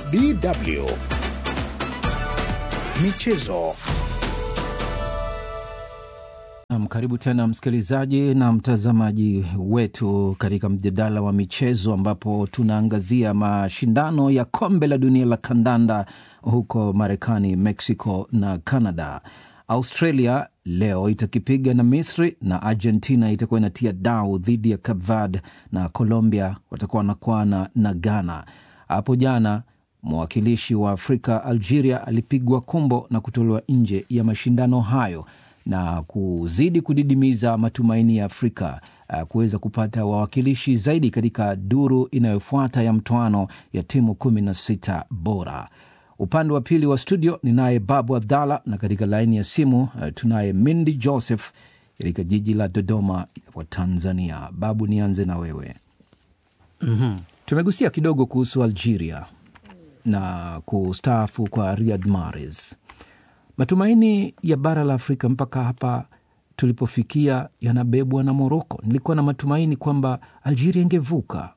DW Michezo. Nam, karibu tena msikilizaji na mtazamaji wetu katika mjadala wa michezo ambapo tunaangazia mashindano ya kombe la dunia la kandanda huko Marekani, Mexico na Canada. Australia leo itakipiga na Misri na Argentina itakuwa inatia dau dhidi ya Cape Verde na Colombia watakuwa wanakwana na Ghana. Hapo jana mwakilishi wa Afrika Algeria alipigwa kumbo na kutolewa nje ya mashindano hayo na kuzidi kudidimiza matumaini ya Afrika uh, kuweza kupata wawakilishi zaidi katika duru inayofuata ya mtoano ya timu kumi na sita bora. Upande wa pili wa studio ni naye Babu Abdallah na katika laini ya simu uh, tunaye Mindi Joseph katika jiji la Dodoma wa Tanzania. Babu, nianze na wewe. mm-hmm. Tumegusia kidogo kuhusu Algeria na kustaafu kwa Riyad Mahrez. Matumaini ya bara la Afrika mpaka hapa tulipofikia yanabebwa na Moroko. Nilikuwa na matumaini kwamba Algeria ingevuka.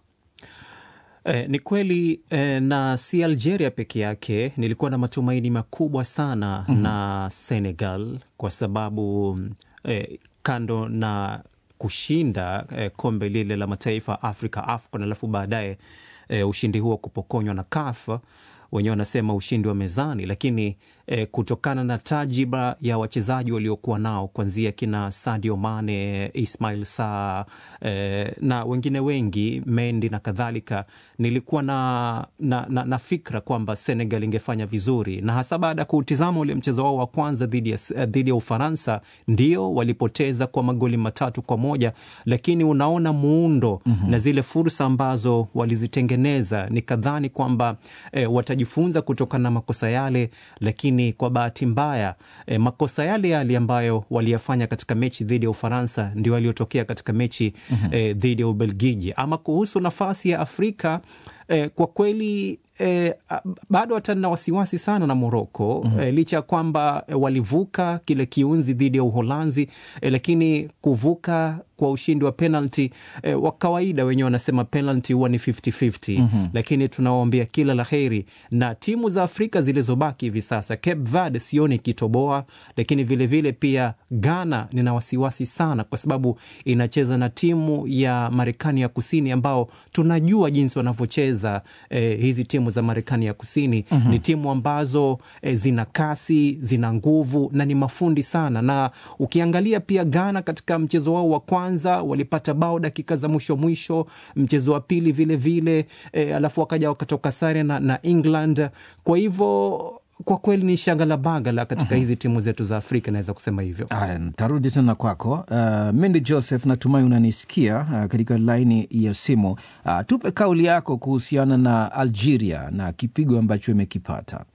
Eh, ni kweli eh, na si Algeria peke yake. Nilikuwa na matumaini makubwa sana mm -hmm. na Senegal kwa sababu eh, kando na kushinda eh, kombe lile la mataifa Afrika AFCON, alafu baadaye eh, ushindi huo kupokonywa na CAF wenyewe wanasema ushindi wa mezani, lakini eh, kutokana na tajiba ya wachezaji waliokuwa nao kuanzia kina Sadio Mane, Ismail Sarr eh, na wengine wengi Mendy na kadhalika, nilikuwa na, na, na, na fikra kwamba Senegal ingefanya vizuri, na hasa baada ya kuutizama ule mchezo wao wa kwanza dhidi ya, dhidi ya Ufaransa. Ndio walipoteza kwa magoli matatu kwa moja, lakini unaona muundo mm -hmm. na zile fursa ambazo walizitengeneza, nikadhani kwamba eh, watajifunza kutokana na makosa yale, lakini kwa bahati mbaya eh, makosa yale yale ambayo waliyafanya katika mechi dhidi ya Ufaransa ndio yaliyotokea katika mechi mm -hmm. eh, dhidi ya Ubelgiji. Ama kuhusu nafasi ya Afrika eh, kwa kweli E, bado hata nina wasiwasi sana na Moroko mm -hmm. E, licha ya kwamba e, walivuka kile kiunzi dhidi ya Uholanzi e, lakini kuvuka kwa ushindi wa penalti e, wa kawaida wenyewe wanasema penalti huwa ni 50-50 mm -hmm. Lakini tunawaombea kila la heri na timu za Afrika zilizobaki hivi sasa. Cape Verde sioni ikitoboa, lakini vilevile vile pia Ghana nina wasiwasi sana kwa sababu inacheza na timu ya Marekani ya Kusini ambao tunajua jinsi wanavyocheza e, hizi timu za Marekani ya Kusini mm -hmm. Ni timu ambazo e, zina kasi, zina nguvu na ni mafundi sana, na ukiangalia pia Ghana katika mchezo wao wa kwanza walipata bao dakika za mwisho mwisho, mchezo wa pili vilevile e, alafu wakaja wakatoka sare na, na England. Kwa hivyo kwa kweli ni shagala bagala katika uh -huh. hizi timu zetu za Afrika, naweza kusema hivyo. Aya, tarudi tena kwako uh, Mendi Joseph, natumai unanisikia uh, katika laini ya simu uh, tupe kauli yako kuhusiana na Algeria na kipigo ambacho imekipata.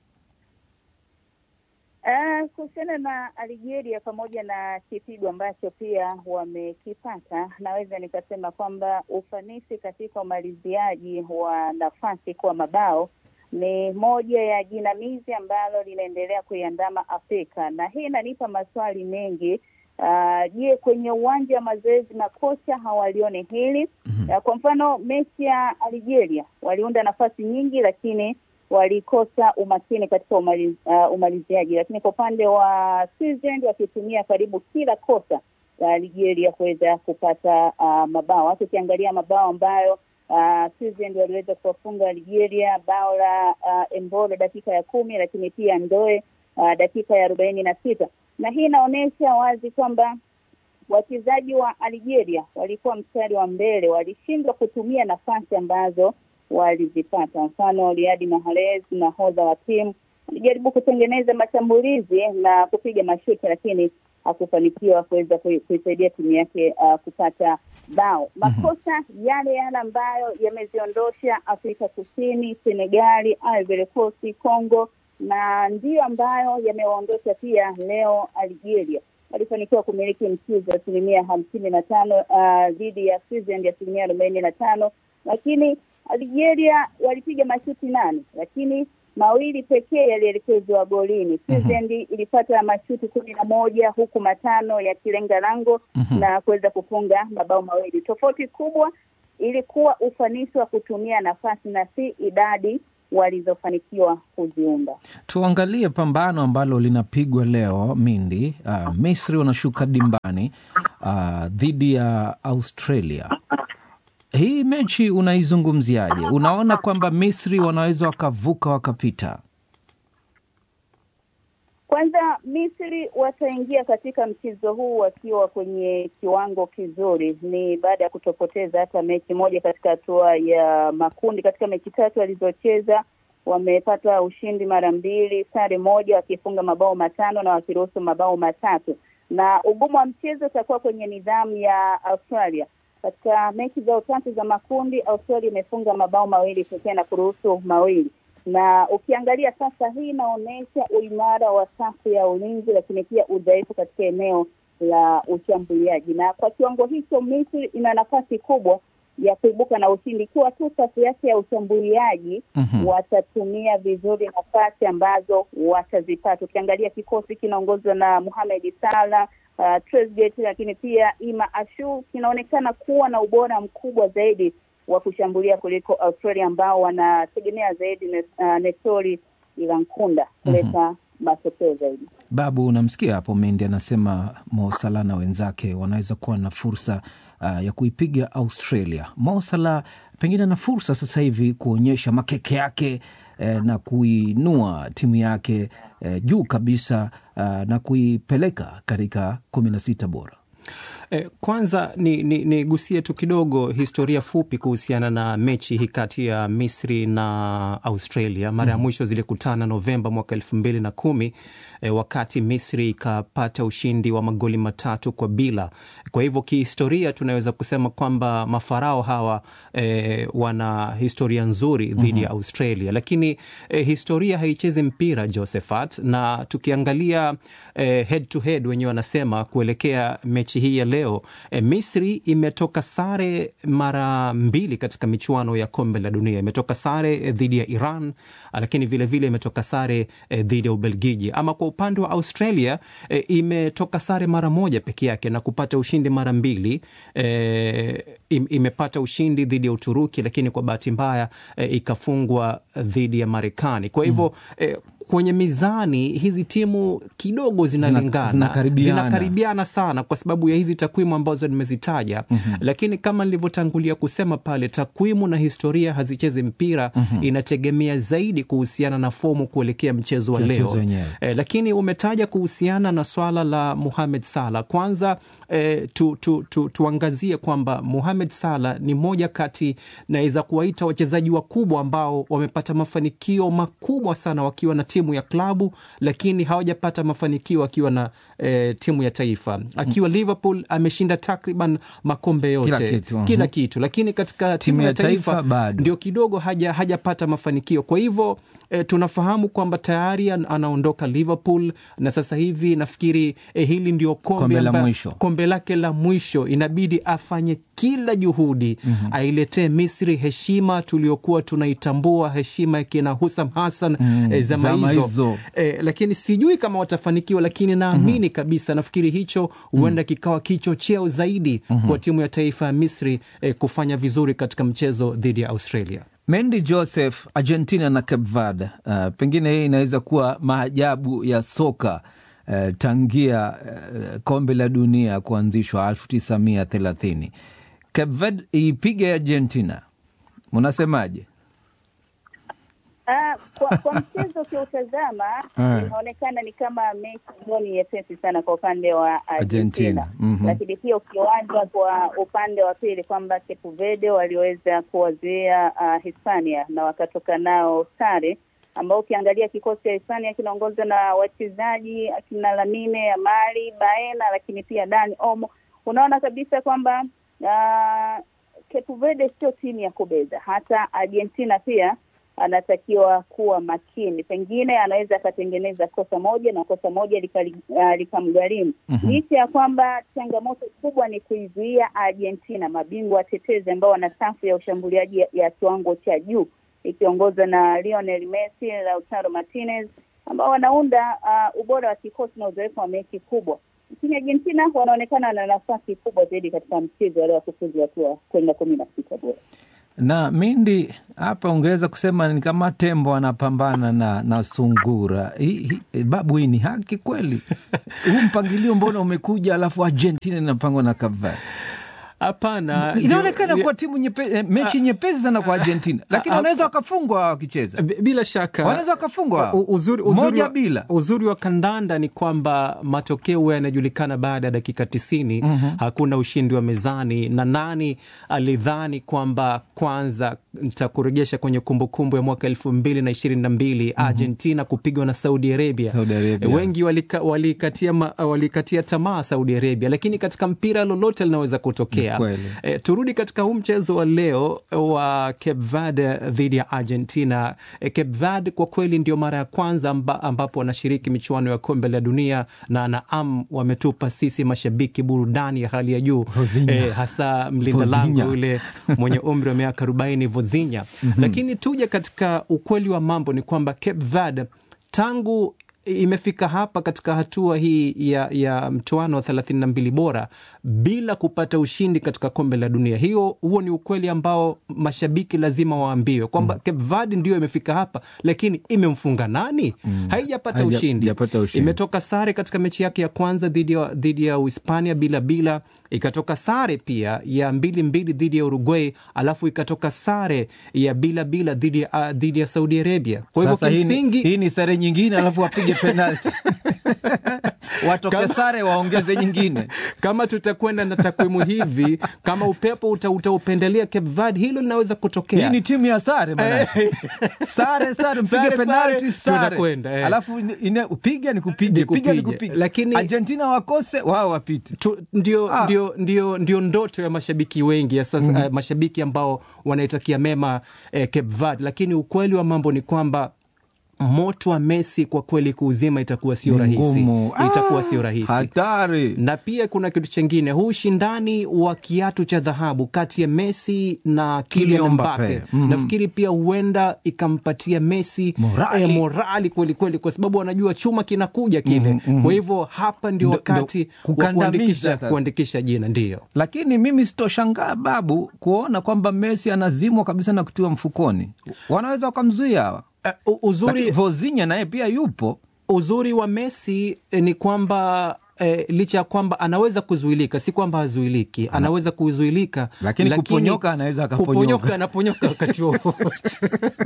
Uh, kuhusiana na Algeria pamoja na kipigo ambacho pia wamekipata, naweza nikasema kwamba ufanisi katika umaliziaji wa nafasi kwa mabao ni moja ya jinamizi ambalo linaendelea kuiandama Afrika, na hii inanipa maswali mengi. Je, uh, kwenye uwanja wa mazoezi makocha hawalione hili? mm -hmm. Uh, kwa mfano mechi ya Algeria waliunda nafasi nyingi, lakini walikosa umakini katika umaliz, uh, umaliziaji, lakini kwa upande wa Switzerland wakitumia karibu kila kosa la Algeria kuweza kupata uh, mabao. Hata ukiangalia mabao ambayo Uh, Switzerland waliweza kuwafunga Algeria, bao la uh, Embolo dakika ya kumi, lakini pia Ndoe uh, dakika ya arobaini na sita, na hii inaonyesha wazi kwamba wachezaji wa Algeria walikuwa mstari wa mbele, walishindwa kutumia nafasi ambazo walizipata. Mfano, Riyad Mahrez nahodha wa timu alijaribu kutengeneza mashambulizi na kupiga mashuti, lakini hakufanikiwa kuweza kuisaidia timu yake uh, kupata bao. Makosa mm -hmm. yale yale ambayo yameziondosha Afrika Kusini, Senegali, Ivory Coast, Congo na ndiyo ambayo yamewaondosha pia leo Algeria. Walifanikiwa kumiliki mchuzi wa asilimia hamsini na tano dhidi uh, ya Switzerland asilimia arobaini na tano lakini Algeria walipiga mashuti nane lakini mawili pekee yalielekezwa golini. Switzerland mm -hmm. ilipata mashuti kumi na moja huku matano yakilenga lango mm -hmm. na kuweza kufunga mabao mawili. Tofauti kubwa ilikuwa ufanisi wa kutumia nafasi na si idadi walizofanikiwa kuziunda. Tuangalie pambano ambalo linapigwa leo Mindi. Uh, Misri wanashuka dimbani uh, dhidi ya Australia. Hii mechi unaizungumziaje? Unaona kwamba Misri wanaweza wakavuka wakapita? Kwanza, Misri wataingia katika mchezo huu wakiwa kwenye kiwango kizuri. Ni baada ya kutopoteza hata mechi moja katika hatua ya makundi. Katika mechi tatu walizocheza wamepata ushindi mara mbili, sare moja, wakifunga mabao matano na wakiruhusu mabao matatu. Na ugumu wa mchezo utakuwa kwenye nidhamu ya Australia. Katika mechi zao tatu za makundi, Australia imefunga mabao mawili pekee na kuruhusu mawili na ukiangalia sasa, hii inaonyesha uimara wa safu ya ulinzi, lakini pia udhaifu katika eneo la ushambuliaji. Na kwa kiwango hicho, Misri ina nafasi kubwa ya kuibuka na ushindi ikiwa tu safu yake ya ushambuliaji Mhm. watatumia vizuri nafasi ambazo watazipata. Ukiangalia kikosi kinaongozwa na Mohamed Salah, uh, Trezeguet, lakini pia Ima Ashu kinaonekana kuwa na ubora mkubwa zaidi wa kushambulia kuliko Australia ambao wanategemea zaidi ne, uh, Nestori Irankunda kuleta matokeo zaidi. Babu, unamsikia hapo Mendi anasema Mo Salah na wenzake wanaweza kuwa na fursa uh, ya kuipiga Australia. Mo Salah pengine ana fursa sasa hivi kuonyesha makeke yake eh, na kuinua timu yake eh, juu kabisa uh, na kuipeleka katika kumi na sita bora. Eh, kwanza nigusie ni, nigusie tu kidogo historia fupi kuhusiana na mechi hii kati ya Misri na Australia. Mara ya mwisho zilikutana Novemba mwaka elfu mbili na kumi eh, wakati Misri ikapata ushindi wa magoli matatu kwa bila. Kwa hivyo kihistoria tunaweza kusema kwamba mafarao hawa eh, wana historia nzuri dhidi ya Australia, lakini eh, historia haichezi mpira Josephat, na tukiangalia eh, head to head wenyewe wanasema kuelekea mechi hii ya leo e, Misri imetoka sare mara mbili katika michuano ya kombe la dunia. Imetoka sare e, dhidi ya Iran, lakini vilevile vile imetoka sare e, dhidi ya Ubelgiji. Ama kwa upande wa Australia e, imetoka sare mara moja peke yake na kupata ushindi mara mbili e, im, imepata ushindi dhidi ya Uturuki, lakini kwa bahati mbaya e, ikafungwa dhidi ya Marekani. Kwa hivyo mm. e, kwenye mizani hizi timu kidogo zinalingana zinakaribiana. zinakaribiana sana kwa sababu ya hizi takwimu ambazo nimezitaja mm-hmm. lakini kama nilivyotangulia kusema pale takwimu na historia hazichezi mpira mm-hmm. inategemea zaidi kuhusiana na fomu kuelekea mchezo wa Mchezo leo wenyewe. e, lakini umetaja kuhusiana na swala la Mohamed Salah kwanza e, tu, tu, tu, tuangazie kwamba Mohamed Salah ni moja kati naweza kuwaita wachezaji wakubwa ambao wamepata mafanikio makubwa sana wakiwa na timu ya klabu lakini hawajapata mafanikio akiwa na e, timu ya taifa akiwa Liverpool ameshinda takriban makombe yote Kila kitu, mhm. kila kitu lakini katika timu, ya taifa, bado. ndio kidogo haja hajapata mafanikio kwa hivyo E, tunafahamu kwamba tayari an- anaondoka Liverpool na sasa hivi nafikiri e, hili ndio kombe, Kombe la amba- mwisho. kombe lake la mwisho inabidi afanye kila juhudi mm-hmm. ailetee Misri heshima tuliokuwa tunaitambua heshima ya kina Husam Hassan Mm, e, zama zama hizo hizo. e, lakini sijui kama watafanikiwa lakini naamini mm-hmm. kabisa nafikiri hicho huenda mm. kikawa kichocheo zaidi mm-hmm. kwa timu ya taifa ya Misri e, kufanya vizuri katika mchezo dhidi ya Australia Mendy Joseph, Argentina na Cape Verde. Uh, pengine hii inaweza kuwa maajabu ya soka uh, tangia uh, kombe la dunia kuanzishwa elfu tisa mia thelathini. Cape Verde iipige Argentina, munasemaje? Ah, kwa, kwa mchezo ukiutazama Eh. inaonekana ni kama mechi ambayo ni nyepesi sana kwa upande wa Argentina, Argentina, mhm. lakini pia ukiwanja kwa upande wa pili kwamba Cape Verde waliweza kuwazuia uh, Hispania na wakatoka nao sare, ambao ukiangalia kikosi cha Hispania kinaongozwa na wachezaji akina Lamine Yamal, Baena, lakini pia Dani Olmo, unaona kabisa kwamba uh, Cape Verde sio timu ya kubeza. Hata Argentina pia anatakiwa kuwa makini, pengine anaweza akatengeneza kosa moja na kosa moja likali- ah, likamgharimu Mhm. licha ya kwamba changamoto kubwa ni kuizuia Argentina, mabingwa watetezi ambao wana safu ya ushambuliaji ya, ya kiwango cha juu ikiongozwa na Lionel Messi, Lautaro Martinez ambao wanaunda uh, ubora wa kikosi na uzoefu wa mechi kubwa. Lakini Argentina wanaonekana na nafasi kubwa zaidi katika mchezo wa leo wa kufuzu hatua kwenda kumi na sita bora. na Mindi hapa ungeweza kusema ni kama tembo anapambana na, na sungura. Hi, hi, babu, hii ni haki kweli? Huu mpangilio mbona umekuja, alafu Argentina inapangwa na Cape Verde? Hapana, Inaonekana ndio- kuwa timu nyepe, eh, mechi nyepesi sana kwa Argentina, lakini ah, wanaweza wakafungwa wakicheza, B- bila shaka wanaweza wakafungwa U- uzuri, uzuri moja wa, bila. uzuri wa kandanda ni kwamba matokeo yanajulikana baada ya dakika tisini. Hakuna ushindi wa mezani, na nani alidhani kwamba kwanza nitakurejesha kwenye kumbukumbu ya mwaka elfu mbili na ishirini na mbili Argentina kupigwa na Saudi Arabia. Saudi Arabia. Wengi walika, walikatia, ma- walikatia tamaa Saudi Arabia, lakini katika mpira lolote linaweza kutokea. Ni kweli. E, turudi katika huu mchezo wa leo wa Cape Verde dhidi ya Argentina. E, Cape Verde kwa kweli ndio mara ya kwanza amba, ambapo wanashiriki michuano ya kombe la dunia na naam, wametupa sisi mashabiki burudani ya hali ya juu Vozinha. e, hasa mlinda Vozinha. lango yule mwenye umri wa miaka 40 Vozinha. Lakini tuje katika ukweli wa mambo ni kwamba Cape Verde tangu imefika hapa katika hatua hii ya, ya mtoano wa 32 bora bila kupata ushindi katika kombe la dunia. Hiyo huo ni ukweli ambao mashabiki lazima waambiwe kwamba Cape Verde ndio imefika hapa, lakini imemfunga nani? Haijapata Haija- ushindi. hajapata ushindi. Imetoka sare katika mechi yake ya kwanza dhidi ya dhidi ya Uhispania bila bila, ikatoka sare pia ya mbili mbili dhidi ya Uruguay, alafu ikatoka sare ya bila bila dhidi ya uh, dhidi ya Saudi Arabia. Kwa hivyo Sasa hii ni- kimsingi hii ni sare nyingine, alafu wapige penalti watoke Kama- sare waongeze nyingine. kama tutakwenda na takwimu hivi, kama upepo uta, utaupendelea Cape Verde, hilo linaweza kutokea. Hii ni timu ya sare bana. sare sare, mpige Sare, penalti sare, sare, tunakwenda, eh. alafu ine- ine- piga ni kupige, Ni piga ni kupige. kupige, Lakini- Argentina wakose wao wapite. tu, ndio, Ah. ndio, ndio, ndio ndoto ya mashabiki wengi ya sasa, eh, mashabiki ambao wanaitakia mema eh, Cape Verde, lakini ukweli wa mambo ni kwamba moto wa Messi kwa kweli kuuzima itakuwa sio Ni rahisi, ngumu. itakuwa Ah, sio rahisi Hatari. na pia kuna kitu chengine, huu ushindani wa kiatu cha dhahabu kati ya Messi na Kylian Kylian Mbappe Mbappe. Mhm. nafikiri pia huenda ikampatia Messi Morali. eh, morali kweli kweli, kwa sababu anajua chuma kinakuja kile. Kwa hivyo hapa ndio Ndo- wakati ndo wa kukandamiza kuandikisha, sasa. kuandikisha jina ndio Lakini mimi sitoshangaa babu kuona kwamba Messi anazimwa kabisa na kutiwa mfukoni. Wanaweza wakamzuia hawa, uh, uzuri, Lakini Vozinha naye pia yupo. uzuri wa Messi eh, ni kwamba eh, licha ya kwamba anaweza kuzuilika, si kwamba hazuiliki, anaweza kuzuilika, Lakini kuponyoka anaweza akaponyoka. kuponyoka, anaponyoka wakati wowote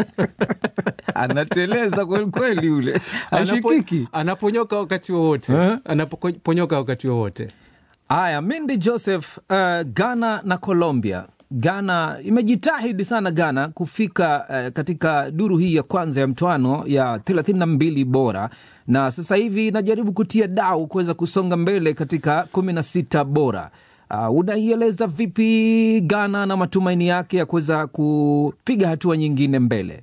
Anateleza kweli kweli, yule Anapo- ashikiki. anaponyoka wakati wowote Eh? anaponyoka wakati wowote. Haya, Mindi Joseph, uh, Ghana na Colombia. Ghana imejitahidi sana Ghana kufika uh, katika duru hii ya kwanza ya mtoano ya thelathini na mbili bora, na sasa hivi inajaribu kutia dau kuweza kusonga mbele katika kumi na sita bora. Uh, unaieleza vipi Ghana na matumaini yake ya kuweza kupiga hatua nyingine mbele?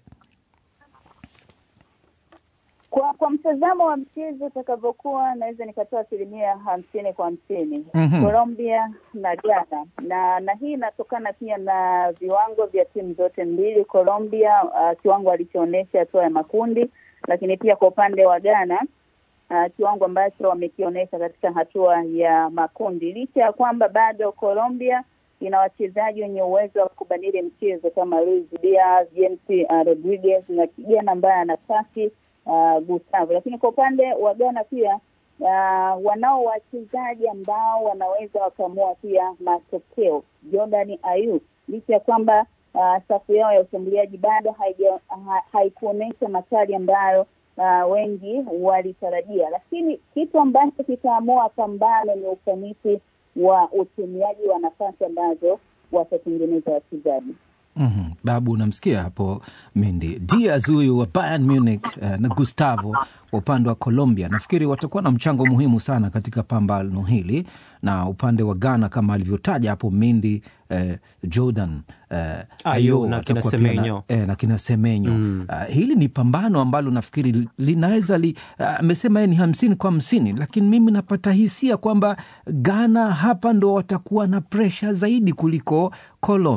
Kwa kwa mtazamo wa mchezo utakavyokuwa, naweza nikatoa asilimia hamsini kwa hamsini Mhm. Colombia na Ghana, na na hii inatokana pia na viwango vya timu zote mbili. Colombia uh, kiwango alichoonyesha hatua ya makundi, lakini pia kwa upande wa Ghana uh, kiwango ambacho wamekionyesha katika hatua ya makundi, licha ya kwamba bado Colombia ina wachezaji wenye uwezo wa kubadili mchezo kama Luis Diaz, James uh, Rodriguez na kijana ambaye ana kasi uh, Gustavo, lakini kwa upande wa Ghana pia uh, wanao wachezaji ambao wanaweza wakaamua pia matokeo. Jordan Ayew licha ya kwamba uh, safu yao ya ushambuliaji bado haija- ha, haikuonyesha makali ambayo uh, wengi walitarajia, lakini kitu ambacho kitaamua pambano ni ufanisi wa utumiaji wa nafasi ambazo watatengeneza wachezaji. Mhm. Babu, unamsikia hapo Mindi Diaz huyu wa Bayern Munich eh, na Gustavo wa upande wa Colombia, nafikiri watakuwa na mchango muhimu sana katika pambano hili, na upande wa Ghana kama alivyotaja hapo Mindi eh, Jordan eh, Ayew na kina atakuwa pia Semenyo. na, eh, na kina Semenyo Ah, hili ni pambano ambalo nafikiri li- linaweza li, ah, amesema yeye ni hamsini kwa hamsini, lakini mimi napata hisia kwamba Ghana hapa ndo watakuwa na presha zaidi kuliko Colombia.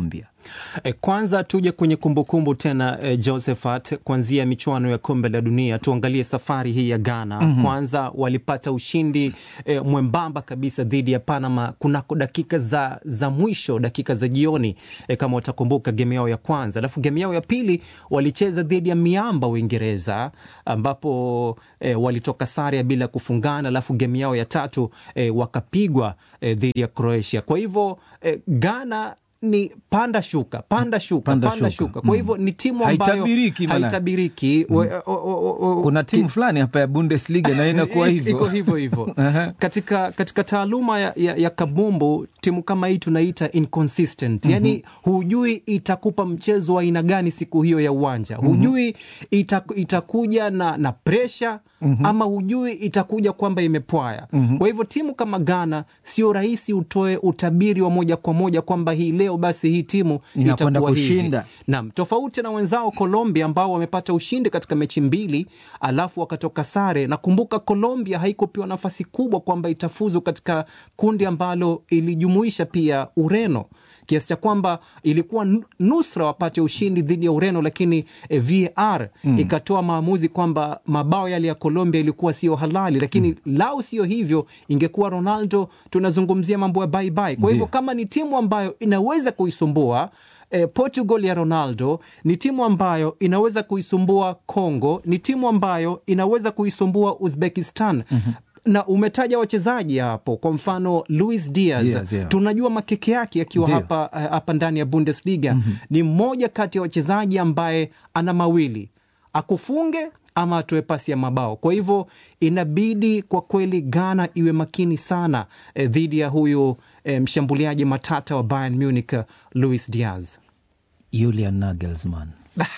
E, kwanza tuje kwenye kumbukumbu tena e, Josephat, kuanzia michuano ya kombe la dunia, tuangalie safari hii ya Ghana. mm -hmm. Kwanza walipata ushindi e, mwembamba kabisa dhidi ya Panama kunako dakika za, za mwisho, dakika za jioni e, kama watakumbuka game yao ya kwanza, alafu game yao ya pili walicheza dhidi ya miamba Uingereza, ambapo e, walitoka sare ya bila kufungana, alafu game yao ya tatu e, wakapigwa e, dhidi ya Croatia. Kwa hivyo e, Ghana ni panda shuka panda shuka Panda panda, shuka. shuka, kwa hivyo ni timu ambayo Haitabiriki maana. haitabiriki. We- o- o- o- o- kuna timu fulani hapa ya Bundesliga na inakuwa I- hivyo iko hivyo hivyo Aha. katika, katika taaluma ya, ya, ya kabumbu timu kama hii tunaita inconsistent yani hujui itakupa mchezo wa aina gani siku hiyo ya uwanja hujui ita, itakuja na, na presha ama hujui itakuja kwamba imepwaya kwa hivyo timu kama ghana sio rahisi utoe utabiri wa moja kwa moja kwamba hii leo basi hii timu Inakwenda itakuwa hivi. kushinda. Naam, tofauti na wenzao Colombia ambao wamepata ushindi katika mechi mbili alafu wakatoka sare. Nakumbuka Colombia haikupewa nafasi kubwa kwamba itafuzu katika kundi ambalo ilijumuisha pia Ureno kiasi cha kwamba ilikuwa nu- nusra wapate ushindi dhidi ya Ureno, lakini eh, VAR ikatoa maamuzi kwamba mabao yale ya Colombia ilikuwa sio halali, lakini lau sio hivyo, ingekuwa Ronaldo, tunazungumzia mambo ya bye bye. Kwa hivyo Ndiyo. kama ni timu ambayo inaweza kuisumbua eh, Portugal ya Ronaldo ni timu ambayo inaweza kuisumbua Congo, ni timu ambayo inaweza kuisumbua Uzbekistan. Na umetaja wachezaji hapo, kwa mfano Luis Diaz, Diaz, yeah. tunajua makeke yake akiwa Ndiyo. hapa, eh, hapa ndani ya Bundesliga ni mmoja kati ya wachezaji ambaye ana mawili akufunge ama atoe pasi ya mabao. Kwa hivyo inabidi kwa kweli Ghana iwe makini sana eh, dhidi ya huyu eh, mshambuliaji matata wa Bayern Munich eh, Luis Diaz. Julian Nagelsmann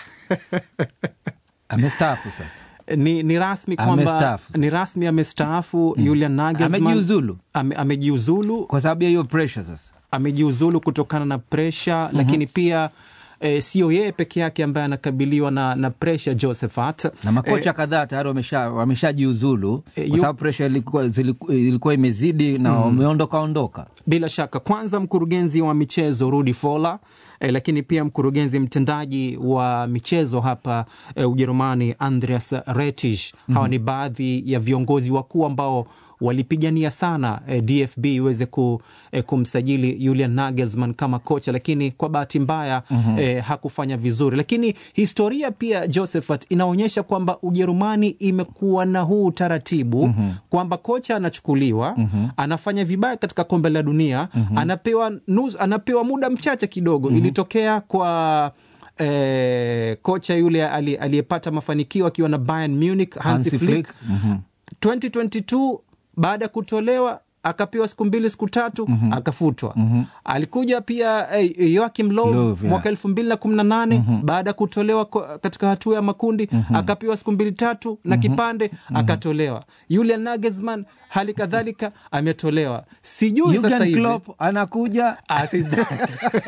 amestaafu sasa Ni, ni rasmi kwamba Amestaafu. ni rasmi amestaafu Julian Nagelsmann Amejiuzulu. ame, amejiuzulu kwa sababu ya hiyo pressure sasa amejiuzulu kutokana na presha lakini pia eh, sio yeye peke yake ambaye anakabiliwa na, na presha Josephat na makocha kadhaa tayari wamesha wameshajiuzulu Eh, kwa yu- sababu presha ilikuwa, ziliku- ilikuwa imezidi na wameondoka ondoka Bila shaka, kwanza mkurugenzi wa michezo Rudi Fola eh, lakini pia mkurugenzi mtendaji wa michezo hapa eh, Ujerumani Andreas Rettich. Hawa ni baadhi ya viongozi wakuu ambao walipigania sana eh, DFB iweze ku, eh, kumsajili Julian Nagelsmann kama kocha, lakini kwa bahati mbaya eh, hakufanya vizuri. Lakini historia pia Josephat inaonyesha kwamba Ujerumani imekuwa na huu utaratibu kwamba kocha anachukuliwa anafanya vibaya katika kombe la dunia anapewa, nuz, anapewa muda mchache kidogo. Ilitokea kwa eh, kocha yule ali- aliyepata mafanikio akiwa na Bayern Munich Hansi Hansi Flick Flick. Mhm. 2022 baada ya kutolewa akapewa siku mbili siku tatu akafutwa. Alikuja pia eh, Joachim Löw Löw, yeah. mwaka elfu mbili na kumi na nane baada ya kutolewa ko- katika hatua ya makundi akapewa siku mbili tatu na kipande akatolewa. Julian Nagelsmann hali kadhalika ametolewa. Sijui sasa Jurgen hivi Klopp anakuja Ah, sidhani.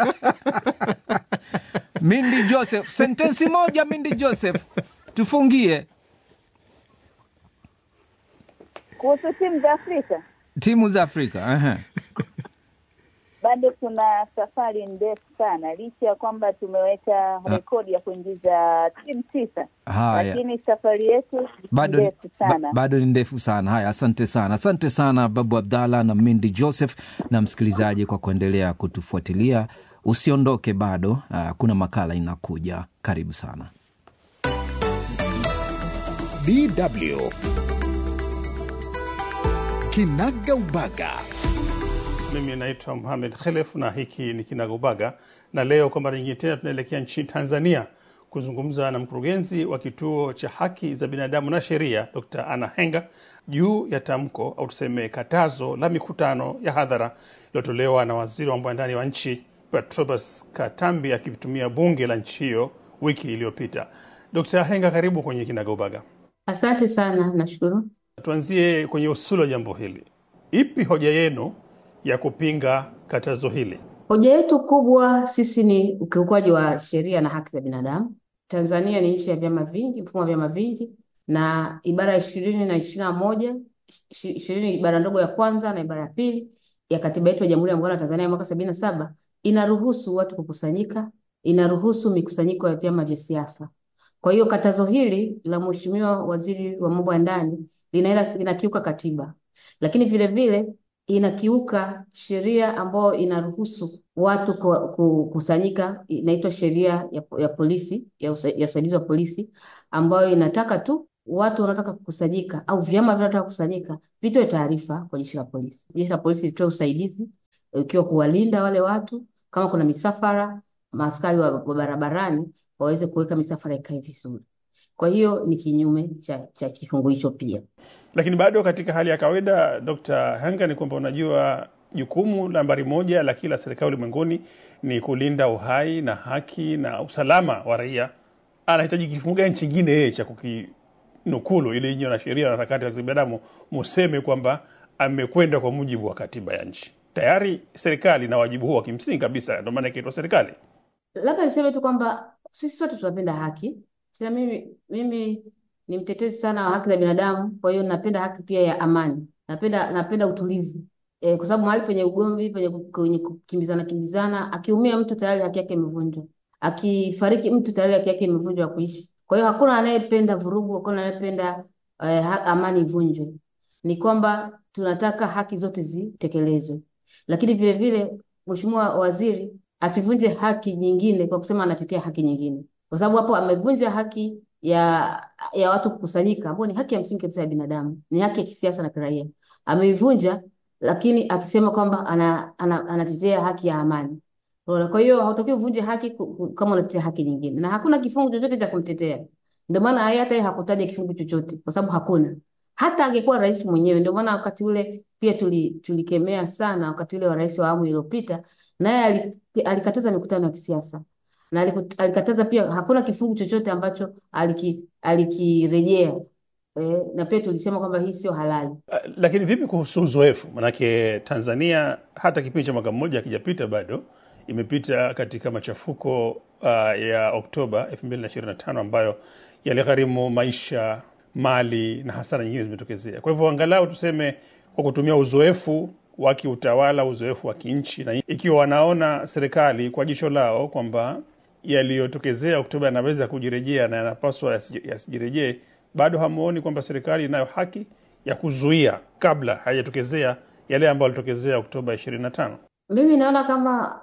Mindi Joseph, sentensi moja Mindi Joseph, tufungie Kuhusu timu za Afrika timu za Afrika. Aha. bado kuna safari ndefu sana, licha ya kwamba tumeweka rekodi ya kuingiza timu tisa, Haya. lakini safari yetu ni bado, ndefu sana. ba, bado ni ndefu sana. Haya, asante sana, asante sana Babu Abdallah na Mindi Joseph na msikilizaji kwa kuendelea kutufuatilia. Usiondoke bado, ah, kuna makala inakuja. Karibu sana. DW Kinaga Ubaga. Mimi naitwa Mohamed Khelef na hiki ni Kinagaubaga, na leo kwa mara nyingine tena tunaelekea nchini Tanzania kuzungumza na mkurugenzi wa kituo cha haki za binadamu na sheria Dr. Anna Henga juu ya tamko au tuseme katazo la mikutano ya hadhara iliyotolewa na waziri wa mambo ya ndani wa nchi Patrobas Katambi akitumia bunge la nchi hiyo wiki iliyopita. Dr. Henga, karibu kwenye Kinagaubaga. Asante sana, nashukuru. Tuanzie kwenye usuli wa jambo hili. Ipi hoja yenu ya kupinga katazo hili? Hoja yetu kubwa sisi ni ukiukwaji wa sheria na haki za binadamu. Tanzania ni nchi ya vyama vingi, mfumo wa vyama vingi, na ibara ya ishirini na ishirini na moja ishi- ishirini ibara ndogo ya kwanza na ibara ya pili ya katiba yetu ya Jamhuri ya Muungano wa Tanzania ya mwaka sabini na saba inaruhusu watu kukusanyika, inaruhusu mikusanyiko ya vyama vya siasa. Kwa hiyo katazo hili la Mheshimiwa Waziri wa Mambo ya Ndani linaenda linakiuka katiba, lakini vile vile inakiuka sheria ambayo inaruhusu watu ku- kukusanyika, inaitwa sheria ya, ya polisi ya usa- ya usaidizi wa polisi, ambayo inataka tu watu wanaotaka kukusanyika au vyama vinavyotaka kukusanyika vitoe taarifa kwa jeshi la polisi. Jeshi la polisi litoe usaidizi ikiwa kuwalinda wale watu, kama kuna misafara, maaskari wa, wa barabarani waweze kuweka misafara ikae vizuri. Kwa hiyo ni kinyume cha, cha kifungu hicho pia. Lakini bado katika hali ya kawaida, Dr. Hanga, ni kwamba unajua jukumu nambari moja la kila serikali ulimwenguni ni kulinda uhai na haki na usalama wa raia. Anahitaji kifungu gani chingine yeye cha kukinukulu ili nyinyi na sheria na harakati za kibinadamu museme kwamba amekwenda kwa mujibu wa katiba ya nchi? Tayari serikali na wajibu huo wa kimsingi kabisa, ndio maana ikaitwa serikali. Labda niseme tu kwamba sisi sote tunapenda haki. Tena mimi mimi ni mtetezi sana wa haki za binadamu, kwa hiyo napenda haki pia ya amani. Napenda napenda utulivu. E, kwa sababu mahali penye ugomvi, penye ku- kwenye kukimbizana kimbizana, akiumia mtu tayari haki yake imevunjwa. Akifariki mtu tayari haki yake imevunjwa ya kuishi. Kwa hiyo hakuna anayependa vurugu, hakuna anayependa eh, ha- amani ivunjwe. Ni kwamba tunataka haki zote zitekelezwe, lakini vile vile Mheshimiwa Waziri asivunje haki nyingine kwa kusema anatetea haki nyingine, kwa sababu hapo amevunja haki ya ya watu kukusanyika, ambayo ni haki ya msingi kabisa ya binadamu, ni haki ya kisiasa na kiraia. Ameivunja, lakini akisema kwamba ana, ana, anatetea haki ya amani. Unaona, Kwa hiyo hautakiwi uvunje haki ku- ku- kama unatetea haki nyingine, na hakuna kifungu chochote cha kumtetea. Ndio maana yeye hata yeye hakutaja kifungu chochote, kwa sababu hakuna. Hata angekuwa rais mwenyewe. Ndio maana wakati ule pia tuli, tulikemea sana wakati ule wa rais wa awamu iliyopita, naye ali- alikataza mikutano ya kisiasa na aliku- alikataza pia, hakuna kifungu chochote ambacho aliki, alikirejea eh, na pia tulisema kwamba hii sio halali. Uh, lakini vipi kuhusu uzoefu? Manake Tanzania hata kipindi cha mwaka mmoja akijapita bado imepita katika machafuko uh, ya Oktoba 2025 ambayo yaligharimu maisha, mali na hasara nyingine zimetokezea. Kwa hivyo angalau tuseme kwa kutumia uzoefu wa kiutawala, uzoefu wa kinchi, na ikiwa wanaona serikali kwa jicho lao kwamba yaliyotokezea Oktoba yanaweza kujirejea na yanapaswa yasi- yasijirejee, bado hamuoni kwamba serikali inayo haki ya kuzuia kabla hayajatokezea yale ambayo yalitokezea Oktoba 25? Mimi naona kama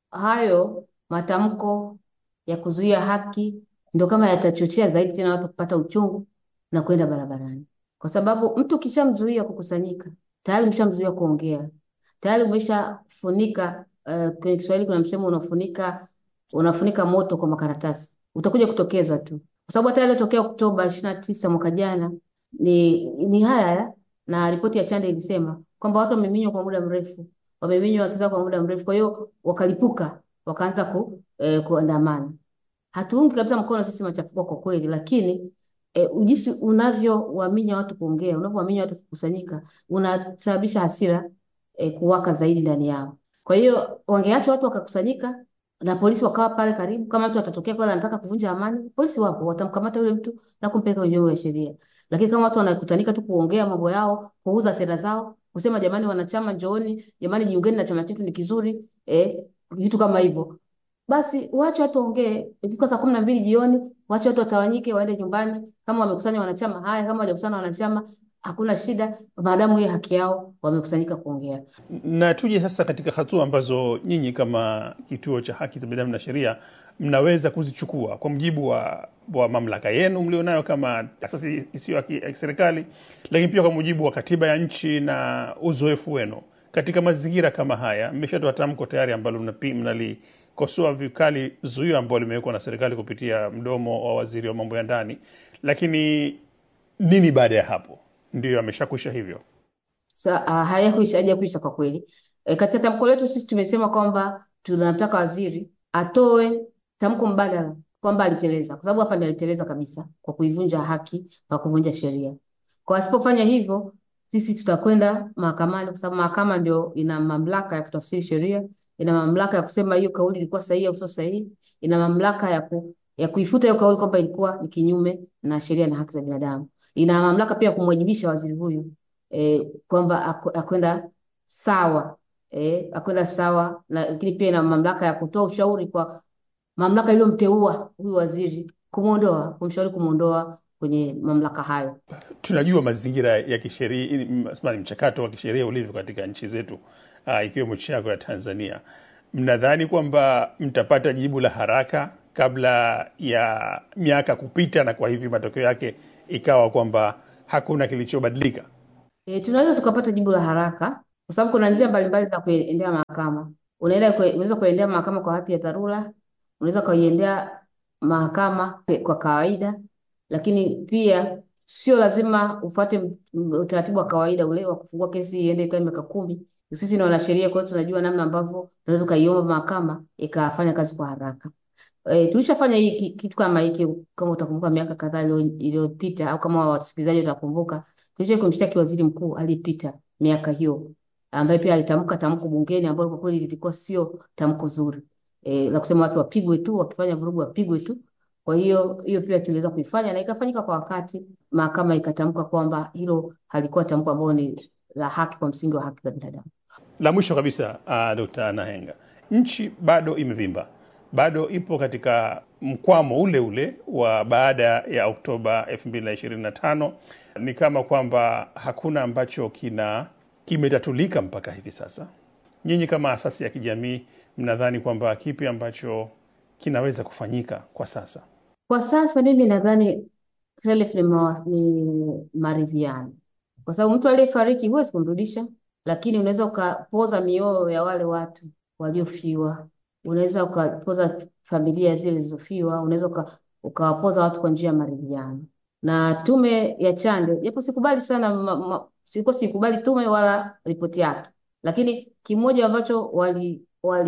hayo matamko ya kuzuia haki ndio kama yatachochea zaidi tena watu kupata uchungu na kwenda barabarani, kwa sababu mtu ukishamzuia kukusanyika tayari umeshamzuia kuongea, tayari umeshafunika. Uh, kwenye Kiswahili kuna msemo unafunika unafunika moto kwa makaratasi, utakuja kutokeza tu, kwa sababu hata yaliyotokea Oktoba ishirini na tisa mwaka jana ni ni haya haya, na ripoti ya Chande ilisema kwamba watu wameminywa kwa muda mrefu wameminywa wakiza kwa muda mrefu, kwa hiyo wakalipuka, wakaanza ku, eh, kuandamana. Hatuungi kabisa mkono sisi machafuko kwa kweli, lakini eh, jinsi unavyowaminya watu kuongea, unavyowaminya watu kukusanyika, unasababisha hasira eh, kuwaka zaidi ndani yao. Kwa hiyo wangeacha watu wakakusanyika na polisi wakawa pale karibu. Kama mtu atatokea kweli anataka kuvunja amani, polisi wapo, watamkamata yule mtu na kumpeleka kwenye vyombo vya sheria. Lakini kama watu wanakutanika tu kuongea mambo yao, kuuza sera zao, kusema jamani, wanachama njooni, jamani, jiungeni na chama chetu ni kizuri, eh, vitu kama hivyo, basi waache watu waongee. Ikifika saa kumi na mbili jioni, waache watu watawanyike, waende nyumbani. Kama wamekusanya wanachama, haya. Kama hawajakusanya wanachama, hakuna shida, maadamu hiyo haki yao, wamekusanyika kuongea. Na tuje sasa katika hatua ambazo nyinyi kama kituo cha haki za binadamu na sheria mnaweza kuzichukua kwa mujibu wa, wa mamlaka yenu mlionayo kama asasi isiyo ya ki- ya kiserikali, lakini pia kwa mujibu wa katiba ya nchi na uzoefu wenu katika mazingira kama haya. Mmeshatoa tamko tayari ambalo mnapi- mnalikosoa vikali zuio ambalo limewekwa na serikali kupitia mdomo wa waziri wa mambo ya ndani, lakini nini baada ya hapo? Ndiyo ameshakwisha hivyo? Sa, uh, hayakuisha hajakuisha kwa kweli. E, katika tamko letu sisi tumesema kwamba tunamtaka waziri atoe tamko mbadala kwamba aliteleza, kwa sababu hapa ndiyo aliteleza kabisa kwa kuivunja haki kwa kuvunja sheria. Kwa asipofanya hivyo, sisi tutakwenda mahakamani, kwa sababu mahakama ndio ina mamlaka ya kutafsiri sheria, ina mamlaka ya kusema hiyo kauli ilikuwa sahihi au sio sahihi, ina mamlaka ya ku, ya kuifuta hiyo kauli kwamba ilikuwa ni kinyume na sheria na haki za binadamu. Ina mamlaka pia kumwajibisha waziri huyu eh, kwamba aku- akwenda sawa eh, akwenda sawa na, lakini pia ina mamlaka ya kutoa ushauri kwa mamlaka iliyomteua huyu waziri kumwondoa, kumshauri kumwondoa kwenye mamlaka hayo. Tunajua mazingira ya kisheria, ni mchakato wa kisheria ulivyo katika nchi zetu uh, ikiwemo nchi yako ya Tanzania. Mnadhani kwamba mtapata jibu la haraka kabla ya miaka kupita, na kwa hivi matokeo yake ikawa kwamba hakuna kilichobadilika? E, tunaweza tukapata jibu la haraka kwa sababu kuna njia mbalimbali za kuendea mahakama. Unaenda kwe, unaweza kuendea mahakama kwa hati ya dharura, unaweza kuiendea mahakama kwa kawaida, lakini pia sio lazima ufuate utaratibu wa kawaida ule wa kufungua kesi iende ikae miaka kumi. Sisi ni wanasheria, kwa hiyo tunajua namna ambavyo tunaweza ukaiomba mahakama ikafanya kazi kwa haraka. E, tulishafanya hii kitu kama hiki, kama utakumbuka miaka kadhaa iliyopita, au kama wasikilizaji watakumbuka, tulisha kumshtaki waziri mkuu aliyepita miaka hiyo, ambaye pia alitamka tamko bungeni ambalo kwa kweli lilikuwa sio tamko zuri e, la kusema watu wapigwe tu, wakifanya vurugu wapigwe tu. Kwa hiyo hiyo pia tuliweza kuifanya na ikafanyika kwa wakati, mahakama ikatamka kwamba hilo halikuwa tamko ambalo ni la haki kwa msingi wa haki za binadamu. La mwisho kabisa, uh, Dr. Nahenga, nchi bado imevimba, bado ipo katika mkwamo ule ule wa baada ya Oktoba 2025. Ni kama kwamba hakuna ambacho kina kimetatulika mpaka hivi sasa. Nyinyi kama asasi ya kijamii mnadhani kwamba kipi ambacho kinaweza kufanyika kwa sasa? Kwa sasa mimi nadhani self ni, mawa- ni maridhiano, kwa sababu mtu aliyefariki huwezi kumrudisha, lakini unaweza ukapoza mioyo ya wale watu waliofiwa, unaweza ukapoza familia zile zilizofiwa, unaweza uka, ukawapoza watu kwa njia ya maridhiano. Na tume ya Chande, japo sikubali sana ma, ma, sikuwa sikubali tume wala ripoti yake, lakini kimoja ambacho wali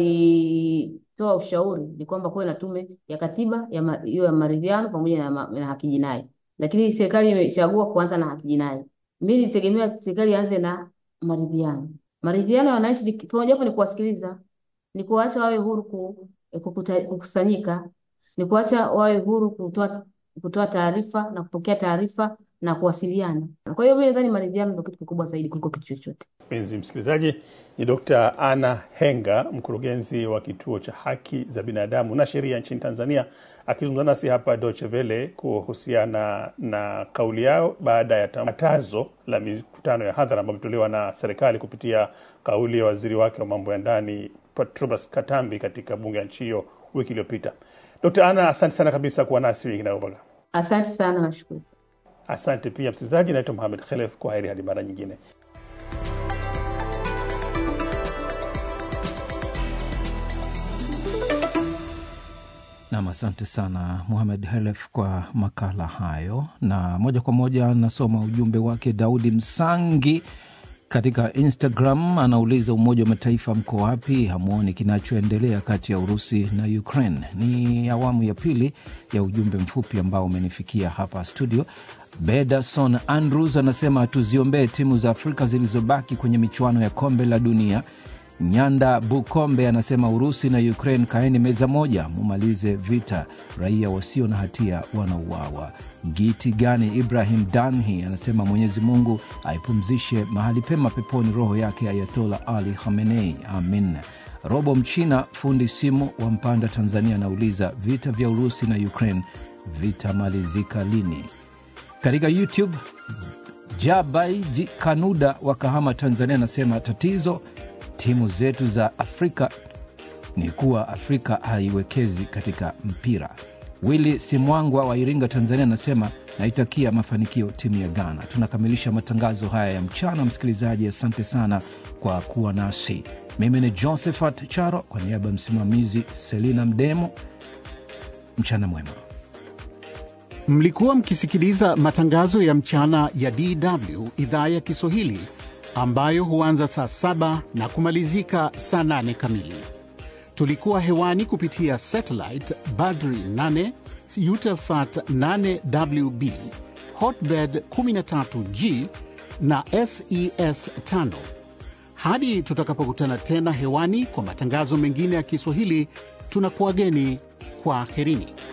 walitoa ushauri ni kwamba kuwe na tume ya katiba ya ma- hiyo ya maridhiano pamoja na, ma- na haki jinai, lakini serikali imechagua kuanza na haki jinai. Mimi nitegemea serikali ianze na maridhiano. Maridhiano ya wananchi ni- mojawapo ni kuwasikiliza, ni kuwaacha wawe huru ku, kukuta- kukusanyika, ni kuacha wawe huru kutoa kutoa taarifa na kupokea taarifa na kuwasiliana. Kwa hiyo mimi nadhani maridhiano ndio kitu kikubwa zaidi kuliko kitu chochote. Mpenzi msikilizaji, ni Dr. Anna Henga, mkurugenzi wa kituo cha haki za binadamu na sheria nchini Tanzania, akizungumza nasi hapa Deutsche Welle kuhusiana na kauli yao baada ya tangazo la mikutano ya hadhara ambayo imetolewa na serikali kupitia kauli ya waziri wake wa mambo ya ndani Patrobas Katambi katika bunge ya nchi hiyo wiki iliyopita. Dr. Anna, asante sana kabisa kuwa nasi wiki inayobaga. Asante sana, nashukuru. Asante pia msikilizaji, naitwa Mohamed Khelef. Kwa heri hadi mara nyingine. Nam, asante sana Muhamed Helef kwa makala hayo, na moja kwa moja nasoma ujumbe wake. Daudi Msangi katika Instagram anauliza, Umoja wa Mataifa mko wapi? Hamwoni kinachoendelea kati ya Urusi na Ukraine? Ni awamu ya pili ya ujumbe mfupi ambao umenifikia hapa studio. Bedason Andrews anasema tuziombee timu za Afrika zilizobaki kwenye michuano ya kombe la dunia. Nyanda Bukombe anasema Urusi na Ukraine, kaeni meza moja, mumalize vita, raia wasio na hatia wanauawa. Giti gani Ibrahim Danhi anasema Mwenyezi Mungu aipumzishe mahali pema peponi roho yake Ayatola Ali Khamenei, amin. Robo Mchina fundi simu wa Mpanda, Tanzania anauliza vita vya Urusi na Ukraine vitamalizika lini? Katika YouTube Jabaiji Kanuda wa Kahama, Tanzania anasema tatizo timu zetu za Afrika ni kuwa Afrika haiwekezi katika mpira. Willi Simwangwa wa Iringa, Tanzania anasema naitakia mafanikio timu ya Ghana. Tunakamilisha matangazo haya ya mchana. Msikilizaji, asante sana kwa kuwa nasi. Mimi ni Josephat Charo kwa niaba ya msimamizi Selina Mdemo. Mchana mwema. Mlikuwa mkisikiliza matangazo ya mchana ya DW idhaa ya Kiswahili ambayo huanza saa saba na kumalizika saa nane kamili. Tulikuwa hewani kupitia satellite Badri 8 Eutelsat 8WB Hotbird 13G na SES 5. Hadi tutakapokutana tena hewani kwa matangazo mengine ya Kiswahili, tunakuwageni kwa herini.